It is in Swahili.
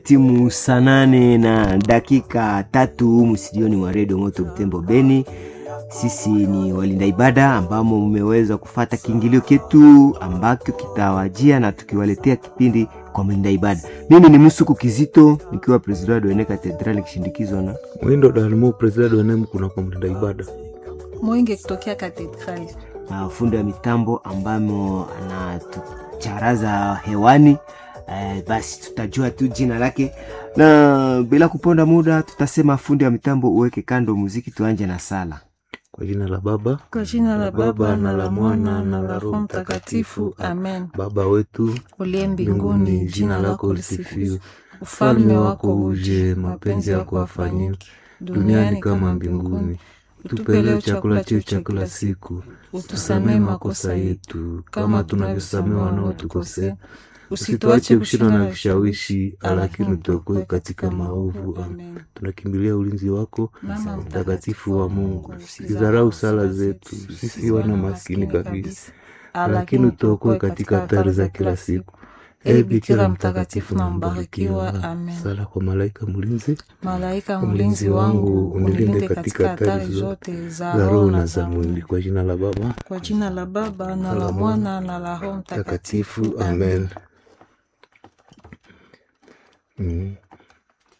Timu saa nane na dakika tatu humu studioni mwa redio Moto Butembo Beni. Sisi ni walinda ibada ambamo mmeweza kufata kiingilio ketu ambacho kitawajia na tukiwaletea kipindi kwa mlinda ibada. Mimi ni Musuku Kizito nikiwa president wa Ene Katedral nikishindikizwa na Mwindo Dalmo, president wa NEM kuna kwa mlinda ibada. Mwingi kutokea katedrali. na fundi wa mitambo ambamo anatucharaza hewani. Eh, basi tutajua tu jina lake, na bila kuponda muda tutasema fundi wa mitambo uweke kando muziki, tuanje na sala. Kwa jina la Baba Kwa jina la Baba na la Mwana na la Roho Mtakatifu, amen. Baba wetu Uliye mbinguni, jina lako lisifiwe, ufalme wako uje, mapenzi yako yafanyike duniani kama mbinguni. Utupe leo chakula chetu cha kila siku, Utusamee makosa yetu kama tunavyosamea wanaotukosea, usituache kushindwa na vishawishi, lakini utuokoe katika maovu. Amen. tunakimbilia ulinzi wako Mama mtakatifu wa Mungu. Usidharau sala zetu sisi wana maskini kabisa, lakini utuokoe katika hatari za kila siku. E Bikira mtakatifu na mbarikiwa, amen. Sala kwa malaika mlinzi Malaika mlinzi wangu, unilinde katika hatari zote za roho na za mwili. mwili. Kwa jina la Baba Kwa jina la Baba na la Mwana na la Roho Mtakatifu, takatifu, amen. Mm.